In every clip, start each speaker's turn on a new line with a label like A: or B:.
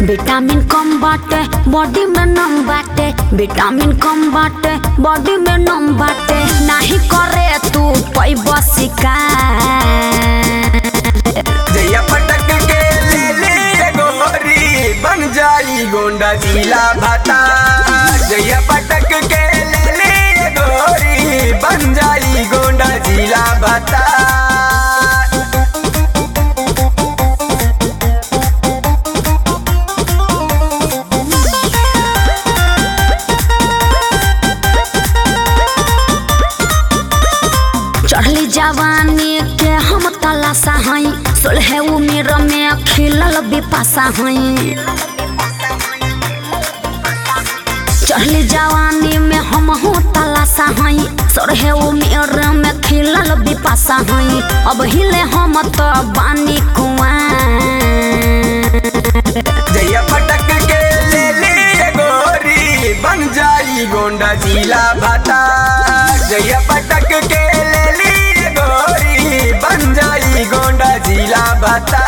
A: vitamin कम बाटे body में नम बाटे विटामिन कम बाटे बॉडी में नम बाटे नाही करे तू पैब शिकार
B: जैया पटक के ले ले ये गोरी बन जाई गोंडा जिला भाता जैया पटक के ले ले ये गोरी बन जाई गोंडा जिला भाता
A: चढ़ली जवानी के हम तलाशा हई सोलह उम्र में खिलल बिपाशा हई चढ़ली जवानी में हम हो तलाशा हई सोलह उम्र में खिलल बिपाशा हई अब हिले हम तो बानी कुआं
B: जैया पटक के ले ले ये गोरी बन जाई गोंडा जिला भाता जैया पटक के ले ले ये गोरी बन जाई गोंडा जिला भाता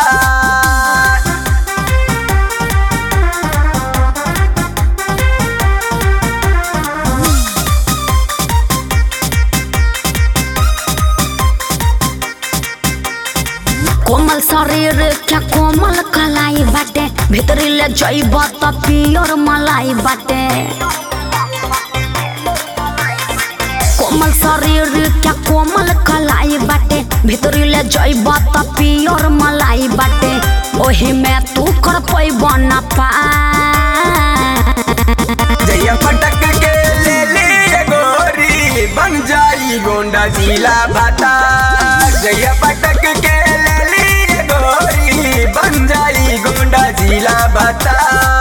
A: कोमल शरीर क्या कोमल कलाई बाटे भीतरी ले जइब त पियर मलाई बाटे कोमल शरीर क्या कोमल कलाई बाटे भीतरी ले जइब त पियर मलाई बाटे ओही में तू कर पैब ना पा
B: जैया पटक के ले ले ये गोरी बन जाई गोंडा जिला भाता जैया पटक के ले ले ये गोरी बन जाई गोंडा जिला भाता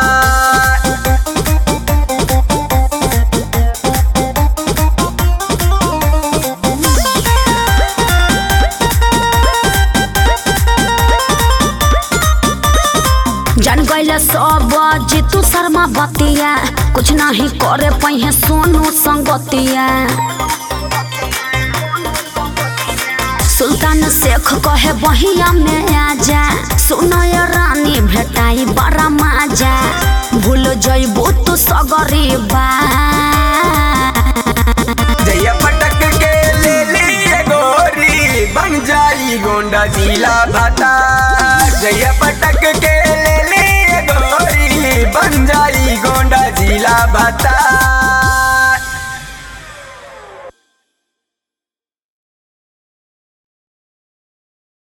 A: जान गइले सब जीतू शर्मा बतिया कुछ नहीं करे पहे सोनू संगतिया सुल्तान शेख कहे बहिया में आजा सुनय रानी भेटाई बड़ा माजा भूल जइबू तू सगरी बा
B: जैया पटक के ले ले ये गोरी बन जाई गोंडा जिला भाता जैया पटक के ले ले ये गोरी बन जाई गोंडा जिला भाता